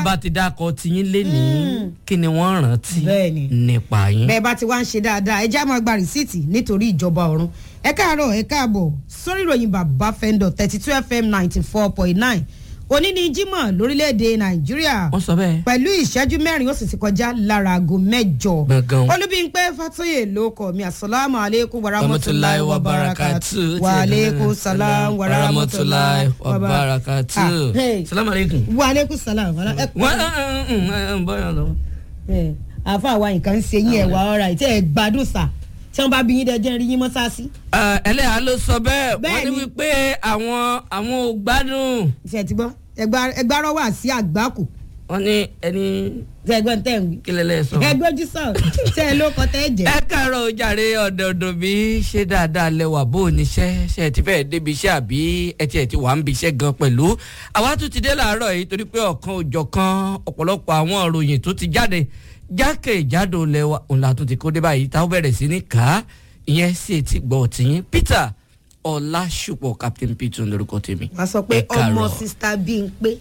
bá ti dákọ tiyín lénìí kí ni wọ́n rántí Bẹ́ẹ̀ni. nípa yín. bẹ́ẹ̀ bá ti wá ń ṣe dáadáa ẹ já máa gba rìsíìtì nítorí ìjọba ọ̀run ẹ káàárọ̀ ẹ káàbọ̀ sórí ìròyìn bàbá fẹ́ńdọ̀ thirty two fm ninety four point nine òní ni jímọ̀ lórílẹ̀‐èdè nàìjíríà wọ́n sọ bẹ́ẹ̀. pẹ̀lú ìṣẹ́jú mẹ́rin ó sì ti kọjá lára aago mẹ́jọ. Gbọ̀ngàn. olúbíńpẹ́ fatoyè ló kọ̀ mí asalaamu aleykum warahmatulahi Warahmatullahi wabarakatu wabarakatuh. wa aleykum salaam warahmatulahi wabarakatu. Ah, hey. salamu aleykum. wa aleykum salaam. wala- ẹ wọ́n ń bọ́yọ̀ lọ. ẹ àfa àwa nǹkan ń ṣe yín ẹ wà ọ̀rà ìtẹ́ ẹ gbádùn sà tí wọ́n bá bí yín dẹ́jẹ́ rí yín mọ́sáàsì. ẹlẹ́yà ló sọ bẹ́ẹ̀ wọ́n ní Bẹ́ẹ̀ni. wípé àwọn àwọn ò gbádùn. ṣe ti gbọ́ ẹgbàárọ̀ wà sí àgbákù wọ́n ní ẹni ṣe ẹgbọ́n tẹ̀ ń wí. kílẹ̀lẹ̀ sọ. ẹgbẹ́jú sọ ṣe ẹ ló kọ tẹ́ ẹ jẹ́. ẹ káàárọ̀ ojàre ọ̀dọ̀ọ̀dọ̀ bí ṣe dáadáa lẹ́wà bó o níṣẹ́ ṣe ti fẹ́ẹ́ débi iṣẹ́ àbí ẹ tiẹ̀ ti wà ń bi iṣẹ́ gan pẹ̀lú. àwa tún ti dé làárọ̀ yìí torí pé ọ̀kan òjọ̀kan ọ̀pọ̀lọpọ̀ àwọn ìròyìn tó ti jáde jákèjádò lẹ́wà òun la tún ti kó dé báyìí táwọn bẹ̀rẹ̀ sí ní kà á ìyẹn sì ti gbọ́ tìyín Peter Ọlásùpọ̀ Captain Peter lórúkọ tèmi. wàá sọ pé Ẹ káàárọ̀. ọmọ sista bíi ń pé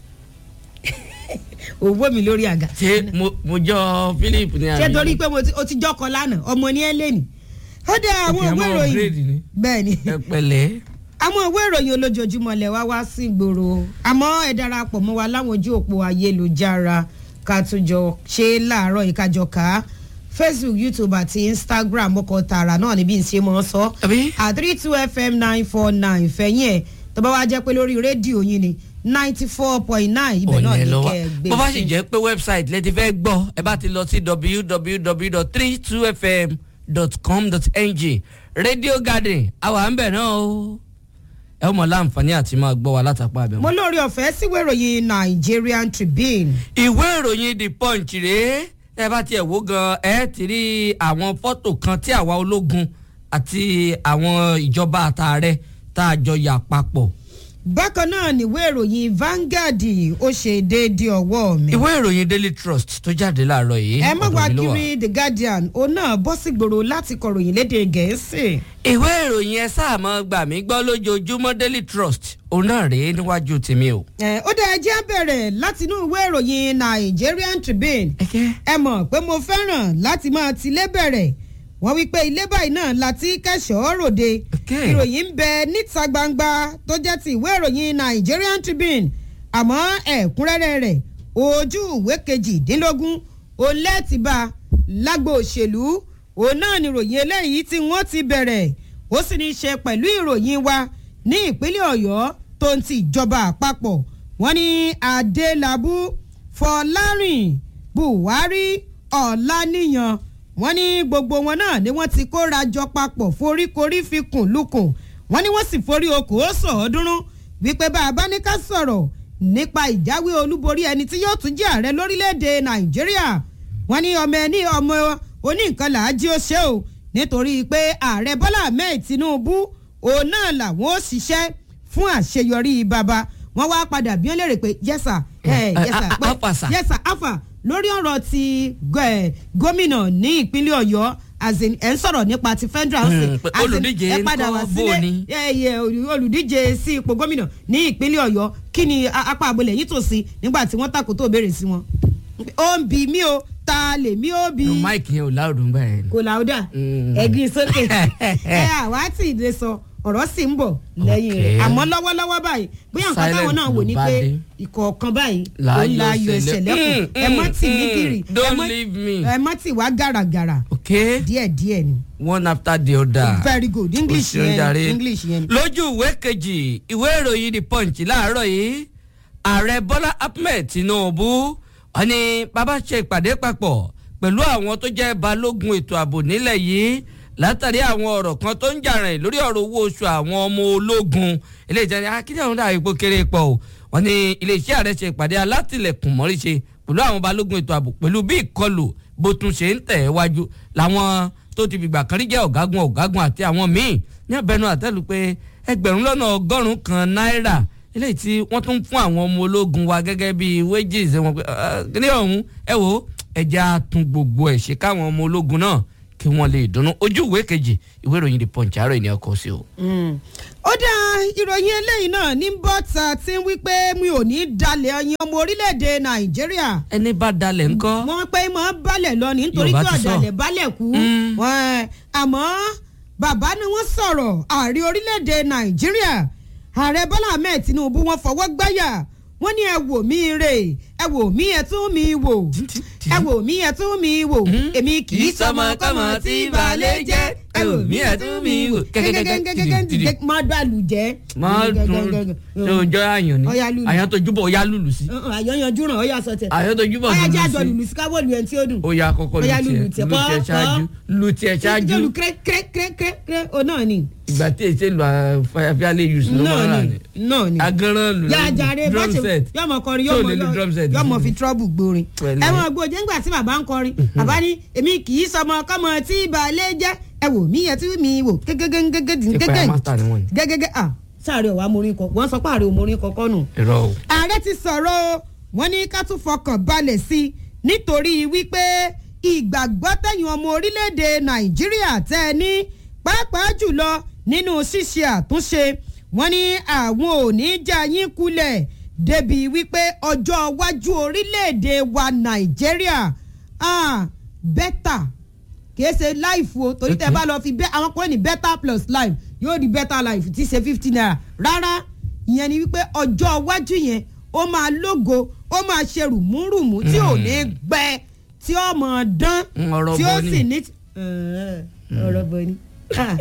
òwò mi lórí àga. ṣé mo mo jọ Philip ní àná ṣé torí pé mo ti- o ti jọkọ lánàá ọmọ ní ẹ lẹ́nì. ó dá àwọn Òkè, ìwé àmọ́ upgrade ìròyìn ni. bẹ́ẹ̀ ni ẹ pẹ̀lẹ́. àwọn ìwé ìròyìn olójoojúmọ́ lẹ̀ wá wá sí ìgboro àmọ́ ẹ darapọ̀ mọ́ wa láwọn ojú òpó ayélujára ká tún jọ ṣe láàárọ̀ ìkájọ ká facebook youtube àti instagram ọkọ̀ tààrà náà níbi ìṣe mọ́ sọ Àbí? at three two fm nine four nine fẹ̀yìn ẹ̀ tó bá wá jẹ́ pé lórí rédíò yín ni ninety four point nine ibẹ̀ náà ọ̀nà ní lọ́wọ́ kẹ́ ẹ gbé bó bá sì sí. jẹ́ pé website lẹ ti fẹ́ gbọ́ ẹ bá ti lọ sí www.32fm.com.ng radio garden àwa ń bẹ̀ náà o ẹ ó mọ láǹfààní àti máa gbọ́ wa látàpá abẹ́ mo wọn. lórí ọ̀fẹ́ síwé ìròyìn nigerian tribune ìwé ìròyìn the punch rèé ẹ bá tiẹ̀ wò gan ẹ ti rí àwọn fọ́tò kan tí àwa ológun àti àwọn ìjọba àtàrẹ tá a jọ yà papọ̀ bákan náà níwé ìròyìn Vanguard ó ṣe déédéé ọwọ́ mi. ìwé ìròyìn daily trust tó jáde láàárọ̀ yìí ẹ má ọ̀dọ̀ wá mi ló wà. kiri the guardian òun náà bọ́ sí gbòòrò láti kọ̀ròyìn lédè gẹ̀ẹ́sì. ìwé ìròyìn ẹ sáà mọ gbà mí gbọ́ lójoojúmọ́ daily trust òun náà rèé níwájú tèmi o. ẹ ó dá ẹjẹ́ bẹ̀rẹ̀ láti inú ìwé ìròyìn Nigerian Tribune. ẹ mọ̀ pé mo fẹ́ràn láti máa tilé bẹ̀rẹ̀ wọ́n wí pé ilé báyìí náà láti kẹ́sọ̀ọ́ ròde. Okay. ìròyìn ń bẹ níta gbangba tó jẹ́ ti ìwé ìròyìn Nigerian Tribune àmọ́ ẹ̀kúnrẹ́rẹ́ rẹ̀ ojú ìwé kejìdínlógún òun lẹ́ẹ̀tì bá lágbo òṣèlú òun náà ni ìròyìn eléyìí tí wọ́n ti bẹ̀rẹ̀ ó sì ní í ṣe pẹ̀lú ìròyìn wa ní ìpínlẹ̀ Ọ̀yọ́ tó ń ti ìjọba àpapọ̀ wọ́n ní Adélabú Fọlárìn Buhari Ọláníyan wọ́n ní gbogbo wọn náà ni wọ́n ti kóra jọ papọ̀ foríkorí fi kùn lukùn wọ́n ní wọ́n sì forí okòó sọ̀ọ́dúnrún wípé bá a bá ní ká sọ̀rọ̀ nípa ìjáwé olúborí ẹni tí yóò tún jẹ́ ààrẹ lórílẹ̀‐èdè nàìjíríà wọ́n ní ọmọ ẹni ọmọ oníǹkan làájí ó ṣe o nítorí pé ààrẹ bọ́lá ahmed tinubu òun náà làwọn ó ṣiṣẹ́ fún àṣeyọrí bàbá wọ́n wá padà bí wọ́n lè rè pé yẹ́sà Eh, yẹ́sà a- a- afa, sir. yẹ́sà afa lórí ọ̀rọ̀ ti eh, gómìnà ní ìpínlẹ̀ ọ̀yọ́ as in ẹ̀ ń sọ̀rọ̀ nípa ti federal Hmm, state. pé As in, olùdíje ẹ padà ńkọ́ wá bó sílé ni? ẹ, ẹ, olù- olùdíje sí ipò gómìnà ní ìpínlẹ̀ ọ̀yọ́ kí ni a- apá àbọ̀lẹ̀ yìí tò sí nígbà tí wọ́n tàkó tó béèrè sí wọn. ó ń bi mí o ta lè mí ó bi máìkì yẹn ò láòdùn gbà yẹn. kò láwùdà Mm. ẹ̀gbin sókè ẹ àwa tí ì lè sọ ọ̀rọ̀ sì ń bọ̀ lẹ́yìn rẹ̀ Okay. àmọ́ lọ́wọ́lọ́wọ́ báyìí bóyá nǹkan Silent táwọn náà wò ní ló bá pé dé. ìkọ̀ọ̀kan báyìí ó Láyọ̀ ń la ayọ̀ ṣẹlẹ̀. ẹ̀ṣẹ̀ lẹ́kùn Mm, ẹ mọ́ tì ní mm, kiri don't ẹ mọ́- leave me. ẹ mọ́ tì wá gàràgàrà okay díẹ̀díẹ̀ ni one after the other. very good english Ó ṣeun jàre. yẹn english yẹn. lójú ìwé kejì ìwé ìròyìn the punch láàárọ̀ yìí ààrẹ bọ́lá ahmed tinubu wọ́n ní bàbá ṣe ìpàdé papọ̀ pẹ̀lú àwọn tó jẹ́ balógun ètò ààbò nílẹ̀ yìí látàrí àwọn ọ̀rọ̀ kan tó ń jà rìn lórí ọ̀rọ̀ owó oṣù àwọn ọmọ ológun ilé ìjẹun akíndé àwọn dàbí ipò kéré pọ̀ o wọ́n ní iléeṣẹ́ ààrẹ ṣe ìpàdé alátìlẹ̀kùn mọ́ríṣe pẹ̀lú àwọn balógun ètò ààbò pẹ̀lú bí ìkọlù bó tún ṣe ń tẹ̀ wájú làwọn tó ti fìgbà kan rí jẹ́ ọ̀gágun ọ̀gágun àti àwọn míì ní abẹnú àtẹ́lu pé ẹgbẹ̀rún lọ́nà ọgọ́rùn-ún kan náírà eléyìí tí wọ́n tún fún àwọn ọmọ ológun wa gẹ́gẹ́ bí wages wọn pé ní ọ̀hún ẹ wo ẹja tún gbogbo ẹ̀ ṣe káwọn ọmọ ológun náà kí wọ́n lè dunnú ojú ìwé kejì ìwé ìròyìn the punch àárọ̀ ènìyàn kọ sí o. ó dá ìròyìn eléyìí náà ní bọ́tà tí ń wí pé mi ò ní dalẹ̀ ọyìn ọmọ orílẹ̀-èdè nàìjíríà ẹni bá dalẹ̀ ńkọ́. wọ́n pé mọ́ balẹ̀ lọ ní nítorí Yorùbá pé ti sọ. ọ̀dàlẹ̀ balẹ̀ kú Mm. Wọ́n- àmọ́ bàbá ni wọ́n sọ̀rọ̀ ààrẹ orílẹ̀-èdè nàìjíríà ààrẹ bọ́lá ahmed tinubu wọ́n fọwọ́ gbáyà wọ́n ní ẹ wò mí rè ẹ wò mí ẹ tún mi wò ẹ wò mí ẹ tún mi wò èmi kì í sọmọ kọ́mọ tí balẹ̀ jẹ́ ẹ wò mí ẹ tún mi wò gẹ́gẹ́gẹ́gẹ́gẹ́ má dàlù jẹ́. máa tún ṣe òjò àyàn ni Ọya lùlù. àyàn tó júbọ̀ ó yá lùlù sí. àyànyanjú ràn ọ́ yà sọ tẹ̀. àyàn tó júbọ̀ ọ̀yà lùlù jẹ́ àjọ sí. lùlù sí káwọ́ lu ẹ̀ tí ó dùn. ó yá kọ́kọ́ Ọya lù lùlù tiẹ̀ tiẹ̀, lù tiẹ̀ kọ́, ṣáájú lù tiẹ̀ ṣáájú jọlù kéré kéré kéré kéré kéré o náà ni. ìgbà tí èsè lu àfẹ́lẹ́ yus ló máa ń rà náà ní. ni náà ni. agánran lù yà á jàre bá drum ṣe set yọmọ kọrin Tí ò lè lu yọmọ drum set. yọmọ fi trọ́bù gbórin. Pẹ̀lẹ́. ẹ mọ̀ gbòjé ńgbà tí bàbá ń kọrin bàbá ní èmi kì í sọmọ kọ́mọ tí balẹ̀ jẹ́ ẹ wò mí yẹn tí mi wò gẹ́gẹ́gẹ́gẹ́ Ìpayà master ni wọ́n ní. gẹ́gẹ́gẹ́ ah sáré ọ̀wá morin kọ wọ́n sọ pé àrẹ òmorin kọ̀ọ̀kan nù irọ́ o. ààrẹ ti sọ̀rọ̀ o wọ́n ní ká tún fọkàn balẹ̀ sí i nítorí wípé ìgbàgbọ́ tẹ̀yìn ọmọ orílẹ̀-èdè nàìjíríà tẹ́ ẹ ní pàápàá jùlọ nínú ṣíṣe àtúnṣe wọ́n ní àwọn ò ní já yín kulẹ̀ débi wípé ọjọ́ iwájú orílẹ̀-èdè wa nàìjíríà ah, bẹ́tà kìí ṣe life o torí tẹ Okay. bá lọ fi bẹ àwọn kan ní better plus life yóò di better life tí í ṣe fifty naira rárá ìyẹn ni wípé ọjọ́ iwájú yẹn ó máa lógo ó máa ṣe rùmúrùmú tí ò ní gbẹ tí ó mọ̀ dán Mm, ọ̀rọ̀ tí ó bọ ni. sì ní. Ẹ̀ẹ́, ọ̀rọ̀ bọ ni Ah,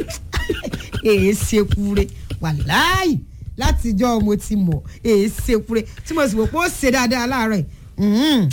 èé ṣe kúre wàláì látijọ́ mo ti mọ̀ èé ṣe kúre tí mo sì wò pé ó ṣe dáadáa láàárọ̀ yìí. Mhm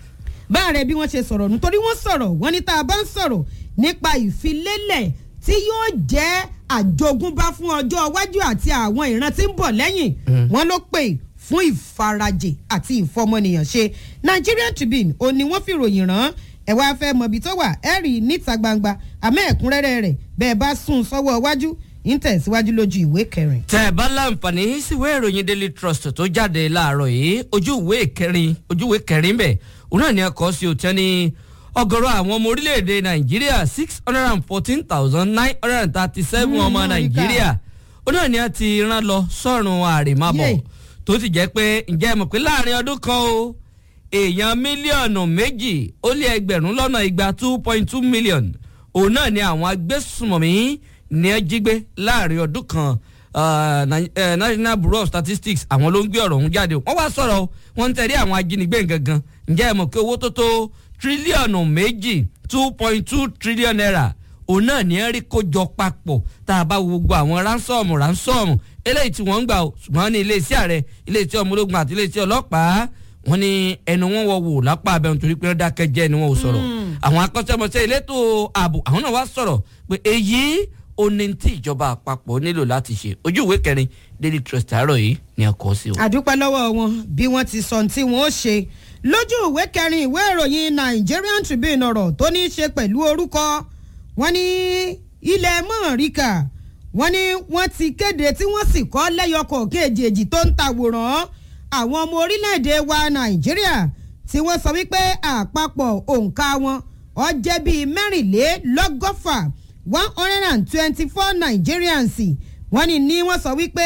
báàrẹ bí wọ́n ṣe sọ̀rọ̀ nítorí wọ́n sọ̀rọ̀ wọ́n ní tá a bá ń sọ̀rọ̀ nípa ìfilélẹ̀ tí yóò jẹ́ àjogúnbá fún ọjọ́ iwájú àti àwọn ìran tí ń bọ̀ lẹ́yìn wọ́n ló pè fún ìfarajì àti ìfọmọnìyàn ṣe Nigerian Tribune ò ní wọ́n fi ròyìn rán ẹ wá fẹ́ mọ̀bí tó wà ẹ rí i níta gbangba àmọ́ ẹ̀kúnrẹ́rẹ́ rẹ̀ bẹ́ẹ̀ bá sún sọ́wọ́ iwájú ń tẹ̀síwájú lójú ìwé kẹrin. tẹ ẹ bá láǹfààní síwé ìròyìn daily trust tó jáde láàárọ̀ yìí ojú ìwé kẹrin ojú ìwé kẹrin bẹ òun náà ni ẹ kọ sí òtẹ́ ní ọ̀gọ̀rọ̀ àwọn ọmọ orílẹ̀-èdè nàìjíríà six hundred and fourteen thousand nine hundred and thirty seven ọmọ Mm, nàìjíríà òun náà ni ẹ ti rán lọ sọ́run àrèmábọ̀ Yay. tó sì jẹ́ pé ǹjẹ́ ẹ mọ̀ pé láàrin ọdún kan o èèyàn mílíọ̀nù méjì ó lé ẹgbẹ̀rún lọ́nà igba two point two million òun náà ni àwọn agbésùmọ̀mí ní ẹ jí gbé láàrin ọdún kan uh, Ni- eh, National Bureau of Statistics àwọn ló ń gbé ọ̀rọ̀ ọ̀hún jáde wọ́n wá sọ̀rọ̀ o, wọ́n ń tẹ̀lé àwọn ajínigbé gangan ǹjẹ́ ẹ mọ̀ pé owó tó tó tírílíọ̀nù méjì two point two trillion naira òun náà ní ẹ rí kó jọ papọ̀ tá a bá wo gbogbo àwọn ránsọ́ọ̀mù ránsọ́ọ̀mù eléyìí tí wọ́n ń gbà o ṣùgbọ́n ní iléeṣẹ́ ààrẹ iléeṣẹ́ ọmọ ológun àti iléeṣẹ́ ọlọ́pàá wọ́n ní ẹnu wọn wọ wò lápá abẹ́rùn torí pé wọ́n dákẹ́ jẹ́ ni wọ́n ò sọ̀rọ̀ àwọn akọ́ṣẹ́mọṣẹ́ elétò ààbò àwọn náà wá sọ̀rọ̀ pé èyí ó ní tí ìjọba àpapọ̀ nílò láti ṣe ojú ìwé kẹrin daily trust àárọ̀ yìí ni a kọ sí o. àdúpẹ́ lọ́wọ́ wọn bí wọ́n ti sọ tí wọ́n ó ṣe lójú ìwé kẹrin ìwé ìròyìn Nigerian Tribune ọ̀rọ̀ tó ní í ṣe pẹ̀lú orúkọ wọn ní ilẹ̀ mọ̀ọ́ríkà wọn ní wọ́n ti kéde tí wọ́n sì kọ́ lẹ́yọkọ̀ kejì tó ń tàwòrán àwọn ọmọ orílẹ̀-èdè wa Nàìjíríà tí wọ́n sọ wípé àpapọ̀ òǹkà wọn ó jẹ́ bíi mẹ́rìnlélọ́gọ́fà one hundred and twenty-four Nigerians wọ́n ní ní wọ́n sọ wípé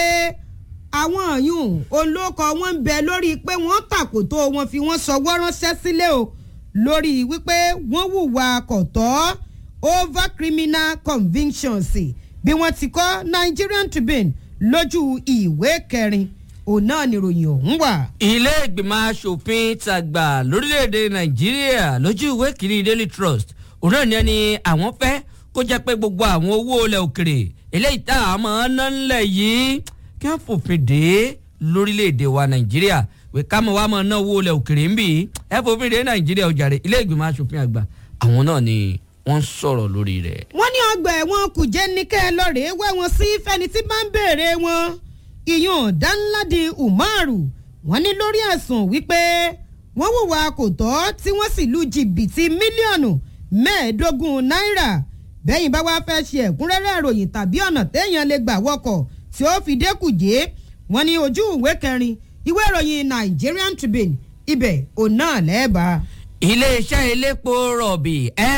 àwọn ọ̀yùn olóko wọn ń bẹ lórí pé wọ́n tàkòtò wọn fi wọ́n sọwọ́ ránṣẹ́ sílé o lórí wípé wọ́n hùwà kọ̀tọ́ over criminal convictions bí wọ́n ti kọ́ Nigerian Tribune lójú ìwé kẹrin òun náà níròyìn ọ̀hún wà. ilé ìgbìmọ̀ asòfin tàgbà lórílẹ̀‐èdè nàìjíríà lójú ìwé kìíní daily trust òun náà ní ẹni àwọn fẹ́ kó jẹ́ pé gbogbo àwọn owó ilẹ̀ òkèrè eléyìí tá a máa ń ná ńlẹ̀ yìí kí wọ́n fòfin dé lórílẹ̀‐èdè wa nàìjíríà pé ká mọ̀ wá máa ná owó ilẹ̀ òkèrè ń bì í ẹ fòfin dé nàìjíríà ọjàre ilé ìgbìmọ̀ asòfin àgbà àwọn náà ni wọ́n sọ̀rọ̀ lórí rẹ̀. wọ́n ní ọgbà ẹ̀wọ̀n kùjẹ́ ní kẹ́ ẹ lọ́ọ̀rẹ́ wẹ́ wọn sí fẹ́ni tí bá ń béèrè wọn ìyún dánládì umaru wọ́n ní lórí ẹ̀sùn wípé wọ́n hùwà kò tọ́ tí wọ́n sì lu jìbìtì mílíọ̀nù mẹ́ẹ̀ẹ́dógún náírà bẹ́yìn bá wá fẹ́ ṣe ẹ̀kúnrẹ́rẹ́ ìròyìn tàbí ọ̀nà téèyàn lè gbà wọkọ̀ tí ó fi dẹ́kùjé wọ́n ní ojú ìwé kẹrin ìwé ìròyìn Nigerian Tribune ibẹ̀ òun náà lẹ́ẹ̀bà. iléeṣẹ́ elépo rọ̀bì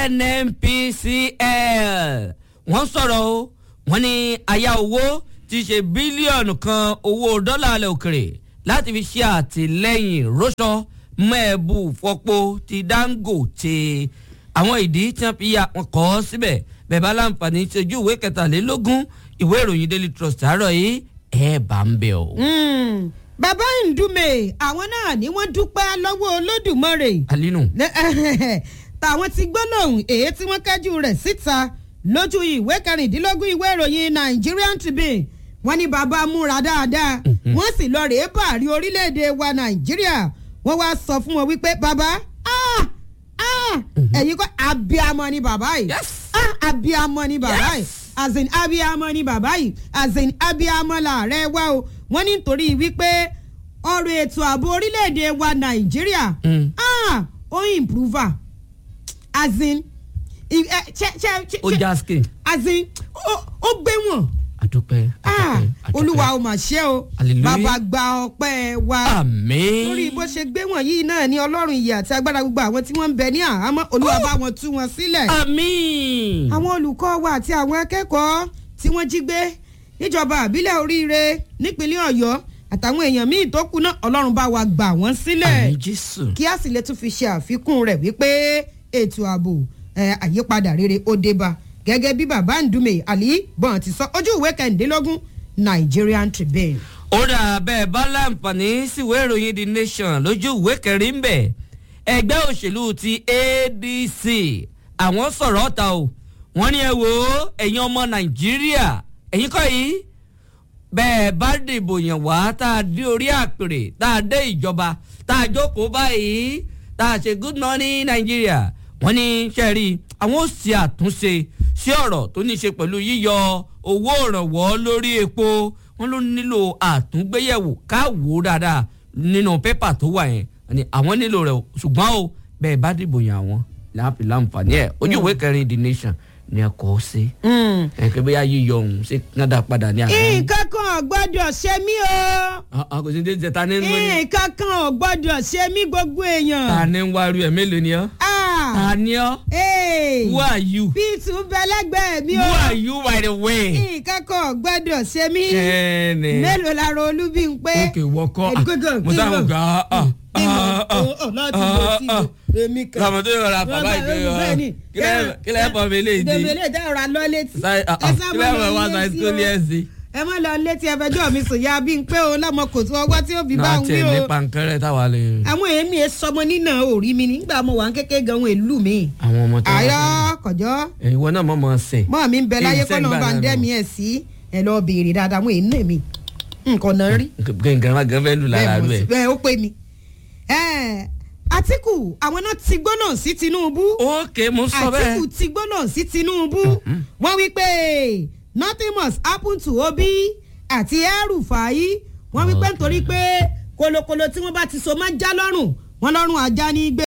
nnpcl wọ́n sọ̀rọ̀ o wọ́n ní aya owó ti ṣe bílíọ̀nù kan owó dọ́là alẹ́ òkèrè láti fi ṣe àtìlẹ́yìn rọ́ṣọ mẹ́ẹ̀bù fọ́pọ̀ ti dangote àwọn ìdí tí wọ́n fi ya wọn kọ́ síbẹ̀ bẹ́ẹ̀ bá láǹfààní tí ojú ìwé kẹtàlélógún ìwé ìròyìn daily trust àárọ̀ yìí ẹ̀ bá ń bẹ̀ o. Mm. bàbá Ndume àwọn náà ni wọ́n dúpẹ́ lọ́wọ́ Olódùmarè alinu Lẹ- tàwọn ti gbólóhùn èyí tí wọ́n kájú rẹ̀ síta lójú ìwé kẹrìndínlógún ìwé ìròyìn Nigerian Tribune wọ́n ní bàbá múra dáadáa wọ́n sì lọ rèé bàárí orílẹ̀-èdè wa Nàìjíríà wọ́n wá sọ fún wọn wípé bàbá ah, ah, ẹ̀yin kọ́ abiyamọ ni bàbá yìí Yes. ah, abiyamọ ni bàbá yìí as in abiyamọ ni bàbá yìí as in abiyamọ làárẹ̀ wá o wọ́n ní nítorí wípé ọ̀rọ̀ ètò ààbò orílẹ̀-èdè wa Nàìjíríà Mm. ah ó improver as in i- ẹ, ṣe ṣe ṣe ó já skin as in ó ó gbé wọn àdúpẹ́ ah àdúpẹ́ àdúpẹ́. olúwa ó mà ṣe o Hallelujah. bàbá gba ọpẹ́ wa àmín. lórí bó ṣe gbé wọn yìí náà ní ọlọ́run ìyè àti agbára gbogbo àwọn tí wọ́n ń bẹ ní àhámọ́ olúwa bá wọn tú wọn sílẹ̀ àmín. àwọn olùkọ́ wa àti àwọn akẹ́kọ̀ọ́ tí wọ́n jí gbé níjọba àbílẹ̀ oríire nípínlẹ̀ ọ̀yọ́ àtàwọn èèyàn míì tó kù náà ọlọ́run bá wa gbà wọ́n sílẹ̀ àmín jésù. kí a sì lè tún fi ṣe àfikún rẹ̀ wípé ètò ààbò ẹ̀, àyípadà rere ó dé bá gẹ́gẹ́ bí bàbá Ndume Ali bọ́n ti sọ ojú ìwé kẹ̀ǹdínlógún Nigerian Tribune. ó dà bẹ́ẹ̀ bá láǹfààní síwé ìròyìn the nation lójú ìwé kẹrin ń bẹ̀ ẹgbẹ́ òṣèlú ti adc àwọn sọ̀rọ̀ ọ̀tà o wọ́n ní ẹ wò ó ẹ̀yin ọmọ nàìjíríà ẹ̀yin kọ́ yìí bẹ́ẹ̀ bá dìbò yàn wá tá a dé orí àpèrè tá a dé ìjọba tá a jókòó báyìí tá a ṣe good morning nàìjíríà wọ́n ní sẹ́ẹ̀rì àwọn ò ṣe àtúnṣe sí ọ̀rọ̀ tó ní í ṣe pẹ̀lú yíyọ owó ìrànwọ́ lórí epo wọ́n ló nílò àtúngbéyẹ̀wò káwò dáadáa nínú pépà tó wà yẹn ni àwọn nílò rẹ̀ o. ṣùgbọ́n o bẹ́ẹ̀ bá dìbò yàn àwọn láàpì láǹfààní ẹ̀ ojú ìwé kẹrin the nation ni ẹ kọ́ sí ẹ̀kẹ́ bóyá yíyọ òun ṣe kánádà padà ní àná. nǹkan kan ò gbọ́dọ̀ ṣe mí o kò sí ní jẹta ní ní nǹkan kan ò gbọ́dọ̀ ṣe mí gbogbo èèyàn. ta ni ń wá ru ẹ̀ mélòó ni ọ́ Ah, ta ni ọ́ eh, who are you Pete ń bẹ lẹ́gbẹ̀ẹ́ mi who o are you by the way. nǹkan kan ò gbọ́dọ̀ ṣe mí kẹ́ni mélòó lára olúbi ń pé. òkè wọkọ Ẹ̀dùnkẹ́gàn, mo sáwọn gbà á láti bọ̀ sí ibò èmi kan. lọmọdé yóò ra bàbá ìgbé yọ kílẹ̀ ẹ̀bọ̀ mi lè di ìdèmílẹ̀ dá ọ̀rọ̀ alọ́ létí. Sáyé- ah, ah, Ẹ sá mọ́ kílẹ̀ lọ ẹ̀bọ̀ wá létí sáyé tó ní o. ẹ̀sìn. ẹ má lọ létí ẹfẹjọ́ mi sùn ya bí n pé o lọ́mọ kò tó ọwọ́ tí ó fi bá náà ń wí tiẹ̀ o. ní pankẹ́rẹ́ táwa lè. àwọn èémí ẹ sọmọ nínà òrí mi nígbà mo wà ń kékeré gan ohun èlú mi. àwọn ọmọ tó àyọ kọjọ ìwọ náà mọ̀ mọ̀ sẹ̀. mọ́ mi ń bẹ láyé Èyí kọ́ lọ́n sẹ́gbà bá ń náà dẹ́mi ẹ̀ sí ẹ lọ béèrè dáadáa àwọn èémí mi nǹkan náà rí. gẹ̀ǹgẹ̀ má gẹ̀ fẹ́ lù lára bẹ́ẹ̀ mo rẹ̀. sì- bẹ́ẹ̀ ó pé mi. Ẹ̀, Àtíkù àwọn náà ti gbóná sí Tinubu ókè mo sọ bẹ́ẹ̀. Àtíkù ti gbóná sí Tinubu wọ́n wí pé nothing must happen to Obi àti El-Rufai wọ́n wí pé nítorí pé kolokolo tí wọ́n bá ti so máa já lọ́rùn wọ́n lọ́rùn ajá ní gbé